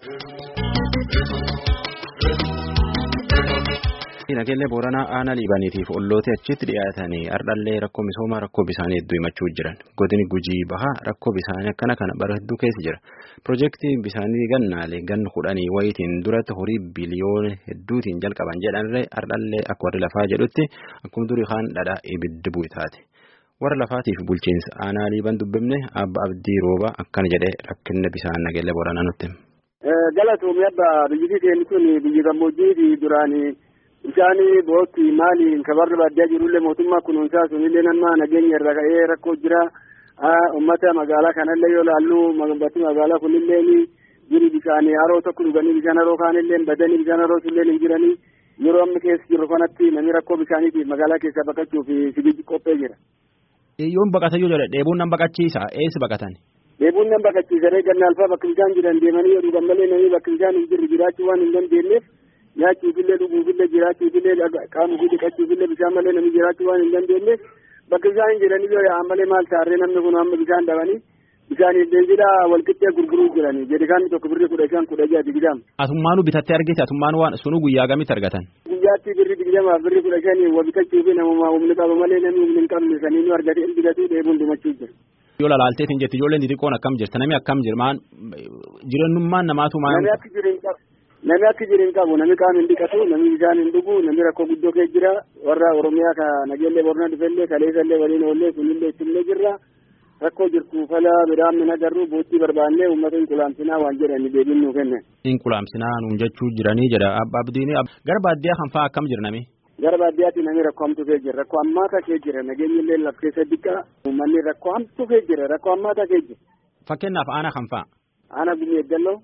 Nageellee Booranaa aanaa Liibaaniitiif ollootee achitti dhiyaatanii ardhallee rakkoo misoomaa rakkoo bishaanii hedduu himachuu jiran. Godini Gujii Bahaa rakkoo bishaanii akkana kana bara hedduu keessa jira. Piroojeektii bishaanii gannaalee ganna kudhanii wayitiin duratti horii biliyoona hedduutiin jalqaban jedhanirree ardhallee akka warri lafaa jedhutti akkuma durii kaan dhadhaa ibiddi bu'e taate. Warra lafaatiif bulchiinsa aanaa Liibaan dubbifne Abba Abdii Rooba akkana jedhee rakkinna bishaan Nageellee Booranaa nutti. Galatoomii abba biyyi keenya kun biyyi gammoojjii duraanii. Bishaan bootti maali kabarra baadiyyaa jirullee mootummaa kunuunsaa sunillee nama nageenya irra ka'ee rakkoo jira. Uummata magaalaa kanallee yoo laallu batti magaalaa kunillee jiru bishaan haroo tokko dhuganii bishaan haroo kaanillee badanii bishaan haroo sunillee hin jiranii yeroo amma keessa jiru kanatti namni rakkoo bishaaniitiif magaalaa keessaa baqachuuf sibiiji qophee jira. Yoon baqatan yoo jedhe dheebuun nan baqachiisa eessa baqatan? Dheebuun nan baqachiisa ganna alfaa bakka bishaan jiran deemanii yoo dhugan malee namni bakka bishaan hin jirre jiraachuu waan hin dandeenyeef. nyaachuufillee dhuguufillee jiraachuufillee qaamufii dhiqachuufillee bishaan malee namni jiraachuu waan hin dandeenyeef bakka bishaan hin jiranii yoo yaa'an malee maal taarree namni kun amma bishaan dhabanii bishaaniif beenzilaa walqixxee gurguruu jiranii jedhikaan tokko birrii kudha shan kudha jaha digdama. Atummaanuu bitattee argite atummaan waan sunu guyyaa gamitti argatan. Guyyaatti birrii digdamaaf birrii kudha shanii wa bitachuufi namummaa humni qaba malee namni humni hin qabne sanii nu argate bitatu dheebuun dhumachuu jira. Yoo lalaalteetiin jetti ijoolleen xixiqqoon akkam jirta namni akkam jira maan jireenyummaan namaatu maan. Namni akka jiru hin qabu. Namni akka jiru hin qabu namni qaama hin dhiqatu namni bishaan hin dhugu namni rakkoo guddoo keessa jira warra Oromiyaa ka nageellee Booranaa dhufellee kaleessallee waliin oollee sunillee ittimlee jirra rakkoo jirtu fala midhaan min agarru boottii barbaannee uummata inqulaamsinaa waan jedhani deebiin nuu kennan. Inqulaamsinaa nuun jechuu jiranii jedha abba abdiin gara baadiyyaa kan fa'aa akkam jirnami. Gara baadiyyaatti namni rakkoo hamtuu keessa jira rakkoo hammaataa keessa jira nageenyi illee laf keessa diqqaa uummanni rakkoo hamtuu keessa jira rakkoo hammaataa keessa jira. Fakkeenyaaf aanaa kan fa'a. Aanaa gumii eeggalloo.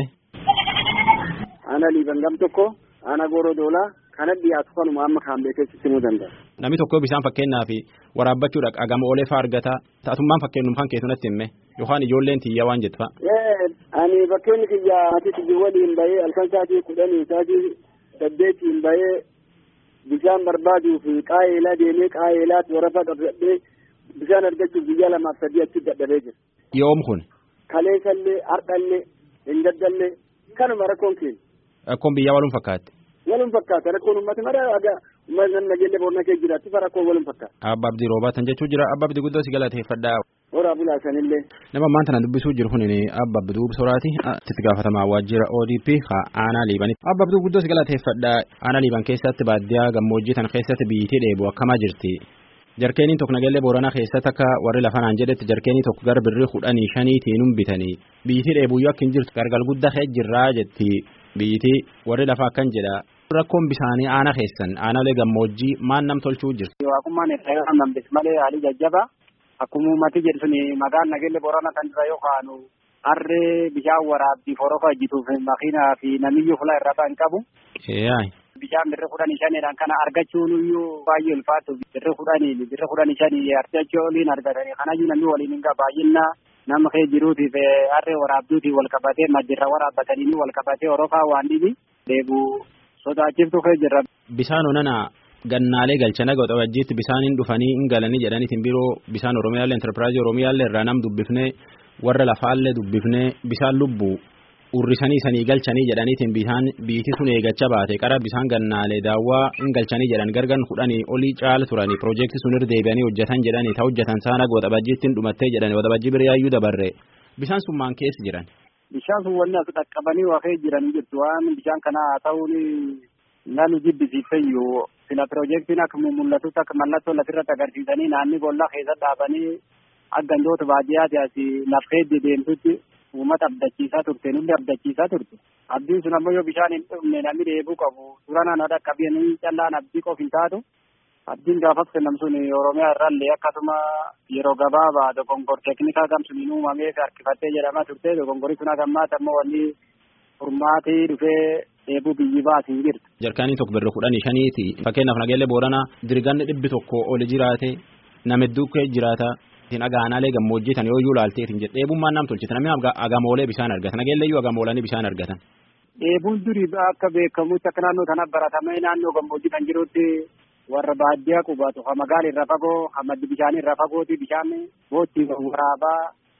Aanaa liiban gam tokko aanaa gooroo doolaa kana dhiyaatu kanuma amma kaan beekeessi simuu danda'a. Namni tokko bishaan fakkeenyaaf waraabbachuudhaaf agama oolee fa'aa argata ta'atummaan fakkeenyum kan keessumatti himme yookaan ijoolleen tiyyaa waan jettu fa'a. Ani fakkeenyi kiyyaa ati tiyyi waliin bahee halkan sa'aatii kudhanii sa'aatii saddeetiin bahee bishaan barbaaduuf qaa'eelaa deemee qaa'eelaatti warafaa qabsadhee bishaan argachuuf biyya lamaaf sadii achi dadhabee jira. Yoom kun. Kaleessallee hardhallee hin daddallee kanuma rakkoon keenya. Rakkoon biyyaa waluun fakkaatti. Waluun fakkaata rakkoon uummata mara aga uummata nageenya boorna kee jiraatti fa rakkoon waluun fakkaata. Abba Abdii Roobaatan jechuu jira Abba Abdii guddoo si galateeffadhaa. Horaa bulaasanillee. Nama ammaan tana dubbisuu jiru kun Abba Abduu Soraati itti gaafatamaa waajjira ODP ha aanaa liibanitti. Abba Abduu guddoo si galateeffadhaa aanaa liiban keessatti baadiyyaa gammoojjii tan keessatti biyyittii dheebu akkamaa jirti. Jarkeeniin tokko nageellee booranaa keessatti akka warri lafanaan jedhetti jarkeenii tokko gara birrii kudhanii shaniitiin bitanii biyyittii dheebuyyuu akka hin jirtu gargal guddaa kee jirraa jetti biyyittii warri lafaa akkan jedha. Rakkoon bishaanii aanaa keessan aanaalee gammoojjii maan nam tolchuu jirti. Waaqummaan irraa nambis malee haalii jajjaba akkuma uummati jedhu suni maqaan nageellee booranaa kan irra yookaan harree bishaan waraabbiif horofa hojjetuuf makiinaa fi namiyyuu fulaa irraa kan qabu. Bishaan birri kudhanii shaniidhaan kana argachuun iyyuu baay'ee ulfaatu birri kudhanii birri kudhanii shanii argachuu oliin argatanii kanayyuu namni waliin hin baay'inna nama kee jiruutiif harree waraabduutiif wal qabatee majjirra waraabbatanii wal qabatee horofaa waan dhibi deebu sodaachiftu kee jirra. Bishaan onana gannaalee galchana godhabajjiitti bishaaniin dhufanii hin galanii jedhaniitiin biroo bishaan Oromiyaallee enterpiraayizii Oromiyaallee irraa nam dubbifnee warra lafaallee dubbifnee bishaan lubbuu urrisanii sanii galchanii jedhaniitiin bishaan biitii sun eegachaa baate qara bishaan gannaalee daawwaa hin galchanii jedhan gargan kudhanii olii caala turanii piroojeektii sun irra deebi'anii hojjetan jedhanii ta hojjetan saana godhabajjiittiin dhumattee jedhani godhabajjii biriyaayyuu dabarre bishaan sun maan keessa jiran. Bishaan sun wanni as dhaqqabanii waaqee jiran jirtu waan bishaan kana haa ta'uun nanu jibbisiifeyyuu sila piroojeektiin akka mul'atutti akka mallattoo lafirratti agarsiisanii naanni boollaa keessa dhaabanii akka gandoota baadiyyaati asii lafee deemtutti uummata abdachiisaa turte nulli abdachiisaa turte abdiin sun ammoo yoo bishaan hin dhumne namni dheebuu qabu suuraan ana dhaqqabanii callaan abdii qof hin taatu abdiin gaafas kennam sun oromiyaa irraallee akkasuma yeroo gabaabaa dogongor teeknikaa gam suniin uumamee harkifattee jedhamaa turte dogongorii sun hagammaata ammoo wanni furmaatii dhufee dheebuu biyyi baatiin jirti. Jarkaanii tokko birra kudhanii shaniiti fakkeenyaaf nageellee booranaa dirganni dhibbi tokko oli jiraate nama hedduu kee jiraata. Isin agaanaalee gammoojjii tan yoo iyyuu laalteetiin jedhe dheebummaan nam tolchite namni agamoolee bishaan argatan nageellee iyyuu agamoolanii bishaan argatan. Dheebuun durii akka beekamutti akka naannoo kana baratamee naannoo gammoojjii kan jirutti warra baadiyyaa qubatu ha magaala irra fagoo ha maddi bishaanii irra fagooti bishaan boottii waraabaa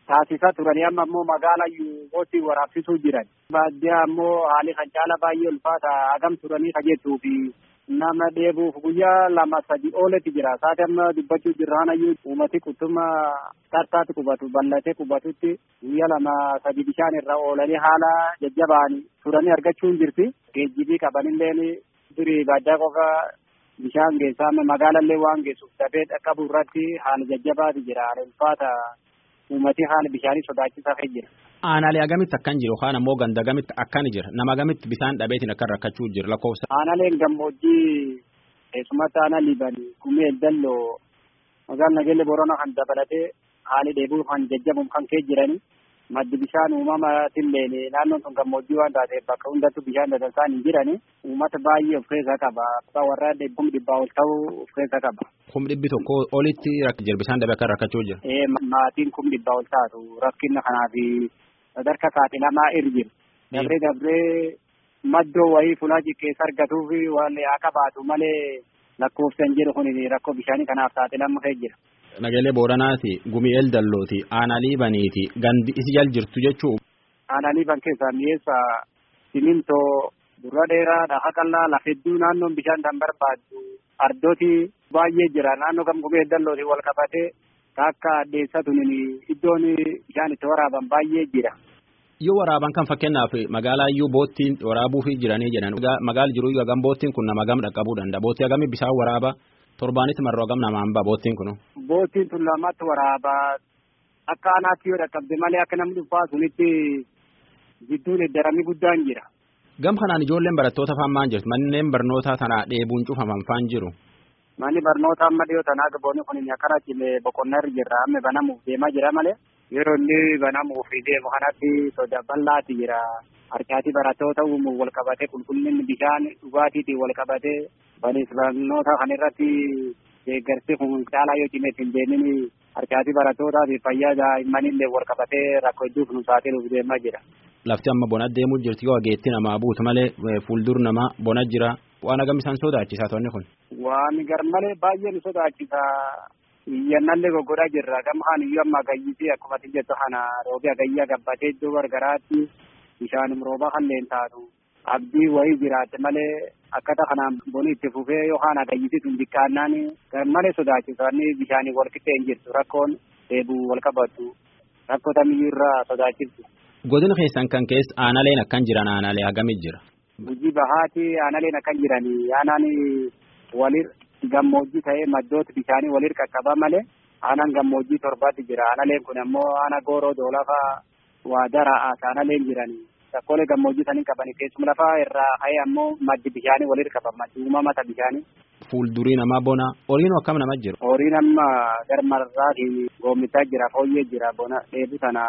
taasisaa turanii amma ammoo magaala yuubooti waraabsisuu jiran. Baadiyyaa ammoo haalli kan caala baay'ee ulfaata hagam turanii kajettuu fi nama dheebuuf guyyaa lama sadi ooletti jira. Saati amma dubbachuu jirraanayyuu uummati qutuma tartaatti qubatu bal'atee qubatutti guyyaa lama sadi bishaan irra oolanii haala jajjabaan turanii argachuu hin jirti. Geejjibii qabanilleen durii baadiyyaa qofa bishaan geessaa magaalallee waan geessuuf dafee dhaqqabu irratti haala jajjabaati jira. Haala ulfaata uummati haala bishaanii sodaachisaa ta'e jira. Aanaalee agamitti akkan jiru yookaan ammoo ganda agamitti akkan jira nama agamitti bishaan dhabeetiin akkan rakkachuu jira lakkoofsa. Aanaaleen gammoojjii keessumatti aanaa liibanii gumee dalloo magaalaa nageelle boorana kan dabalatee haali dheebuu kan jajjabuun kan kee jiranii maddi bishaan uumamaatillee naannoon sun gammoojjii waan taateef bakka hundattuu bishaan dadansaan hin jirani uummata baay'ee of keessaa qaba warra kum dhibbaa ol ta'uu of keessaa qaba. Kum dhibbi tokko olitti jira bishaan dhabee akka rakkachuu jira. Ee maatiin kum dhibbaa ol taatu rakkina kanaaf sadarkaa saaxilamaa irra jiru. Dabree dabree maddoo wayii fulaa keessa argatuuf waan haa qabaatu malee lakkoofsan jiru kun rakkoo bishaanii kanaaf saaxilamu ta'e jira. Nageelee Booranaati, Gumi'eel Dallooti, Aanalii Baniiti, gandi isi jal jirtu jechuu. Aanalii ban keessaa mi'eessa simintoo durra dheeraa dhaha qallaa lafa hedduu naannoon bishaan kan barbaaddu ardooti baay'ee jira naannoo kam Gumi'eel Dallooti wal qabatee akka addeessatuun iddoon bishaan itti waraaban baay'ee jira. Yoo waraaban kan fakkeenyaaf magaalaa iyyuu boottiin waraabuuf jiranii jedhan magaala jiru iyyuu hagam boottiin kun nama hagam dhaqqabuu danda'a boottii hagamii bishaan waraaba torbaanitti marroo hagam namaan ba'a boottiin kun. Boottiin tun lamatti waraaba akka aanaatti yoo dhaqqabde malee akka namni dhuunfaa sunitti gidduun eddaramii guddaan jira. Gam kanaan ijoolleen barattoota faan maan jirtu manneen barnootaa tanaa dheebuun cufaman faan jiru. Manni barnoota amma dhiyoo tanaa gaboonni kun akkana cilee boqonnaa irra jirra amma banamuuf deemaa jira malee. yeroo inni banamuuf deemu kanatti soda bal'aati jira harkaati barattoota uumuuf wal qabatee qulqullinni bishaan dhugaatiitiin wal qabatee banis barnoota kan irratti deeggarsi kun caalaa yoo cimeetti hin deemin harkaati barattootaa fi fayyaa daa'immanillee wal qabatee rakkoo hedduuf nu saaxiluuf deemaa jira. Lafti amma bona deemuu jirti yoo ageetti namaa buutu malee fuuldur namaa bona jira waan agam isaan sodaachisaa toonni kun. Waan garmalee baay'ee nu sodaachisaa. iyyannallee goggodhaa jirra gama kan iyyuu amma agayyisee akkuma ati jettu kana roobee agayyaa gabbatee iddoo gargaraatti bishaanum roobaa kan taatu abdii wayii jiraatte malee akkata kanaan boni itti fufee yookaan agayyisii sun xiqqaannaan malee sodaachisanni bishaanii wal qixxee hin jirtu rakkoon deebuu wal qabattu rakkoo tamiyyuu irraa sodaachiftu. Godina keessan kan keessa aanaleen akkan jiran aanalee hagamit jira. Gujii bahaati aanaleen akkan jiranii aanaan walir gammoojjii ta'ee maddoota bishaanii walir qaqqaba malee aanaan gammoojjii torbaatti jira aanaleen kun ammoo aana gooroo doolafa waa daraa aanaleen jiranii rakkoolee gammoojjii sanii qabanii keessuma lafaa irraa ka'ee ammoo maddi bishaanii walir qaba maddi uumamata bishaanii. Fuuldurii namaa bona horiin akkam nama jiru. Horiin amma garmarraatiin goommitaa jira fooyyee jira bona dheebu sana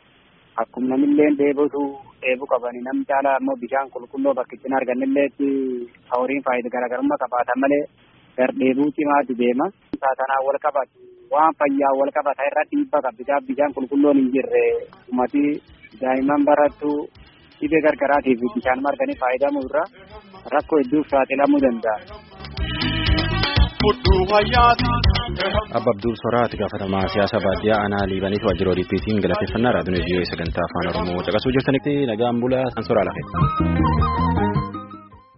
akkuma namillee dheebutu dheebuu qabanii namni caala ammoo bishaan qulqulluu bakkitti hin argannilleetti horiin faayidaa garaagarummaa qabaatan malee gardheebuu cimaatu deema. Saatanaa wal qabatu waan fayyaa wal qabata irra dhiibbaa qabbisaaf bishaan qulqulluun hin jirre ummati daa'imman barattu dhibee gargaraatiif bishaan marganii fayyadamuu irra rakkoo hedduuf saaxilamuu danda'a. Abba Abduul Soraati gaafatamaa siyaasa baadiyyaa aanaa liibaniitu waajjira ODP'tiin galateeffannaa raadiyoo sagantaa afaan Oromoo caqasuu jirtanitti nagaan bulaa san soraa lafe.